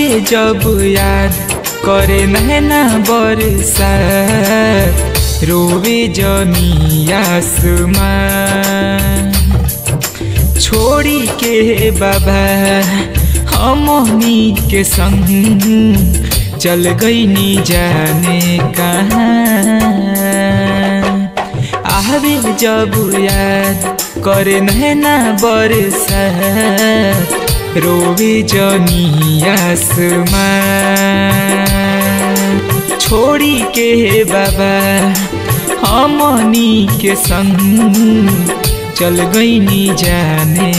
जब याद करे नैना बरसा रोवे जमी आसमान छोड़ी के बाबा हमनी के संग चल गई नी जाने कहाँ आवे जब याद करे नैना बरसा रोवे जनी आसमान छोड़ी के बाबा हमनी के संग चल गई नी जाने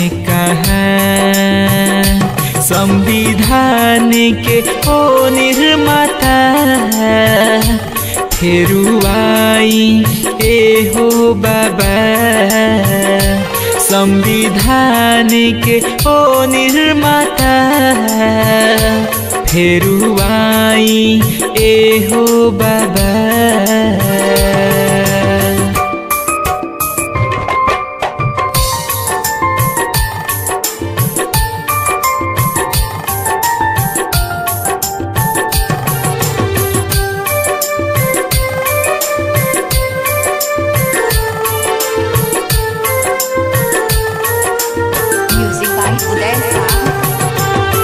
कहाँ संविधान के ओ निर्माता फेरुआई ए हो बाबा संविधान के ओ निर्माता फेरुआई ए हो बाबा Music by Uday Shah.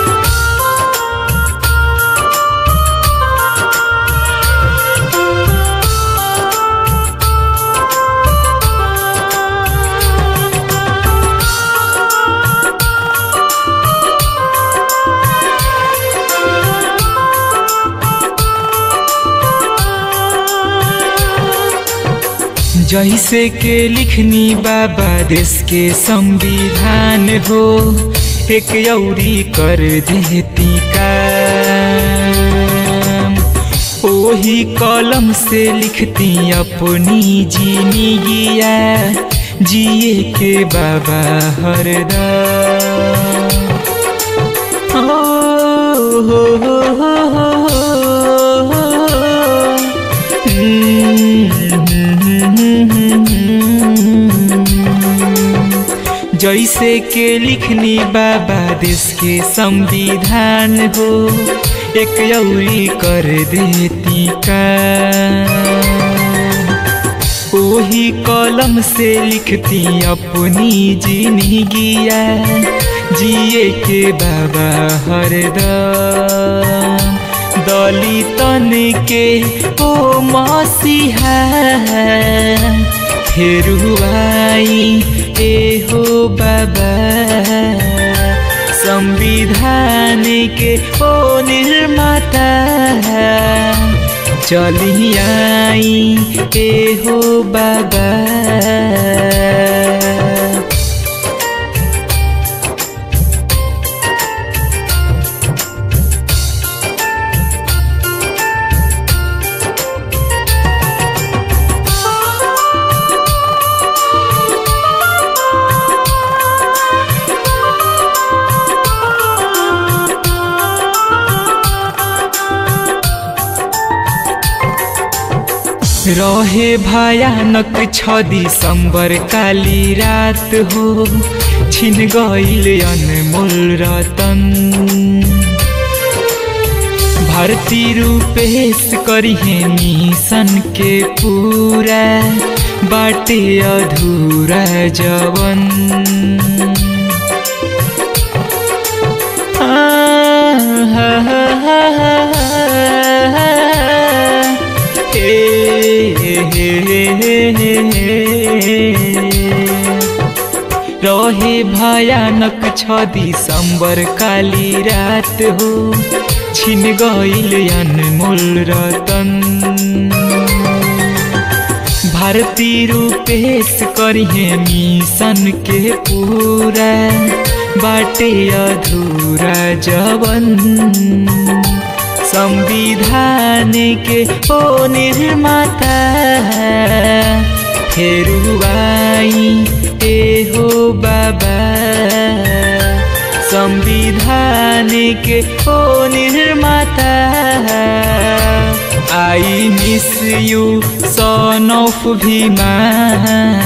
जैसे के लिखनी बाबा देश के संविधान हो एक यौरी कर देती काम ओही कलम से लिखती अपनी जीनी गिया जिए के बाबा हरदम हो हो हो हो हो जैसे के लिखनी बाबा देश के संविधान हो एक यौरी कर देती का ओही कलम से लिखती अपनी जिंदगिया जिए के बाबा हरदम दलितन के ओ मसीहा फेरुआई ए हो बाबा संविधान के ओ निर्माता चली आई ए हो बाबा रहे भयानक छ दिसंबर काली रात हो छिन गईल अनमोल रतन भारती रूपेश करिहे मिशन के पूरा बाटे अधूरा जवन रहे भयानक छ दिसंबर काली रात हो छिन गईल अनमोल रतन भारती रूपेश करिहे मिशन के पूरा बाटे अधूरा जवन संविधान के ओ निर्माता फेरुआई ए हो बाबा संविधान के ओ निर्माता I miss you son of Bhima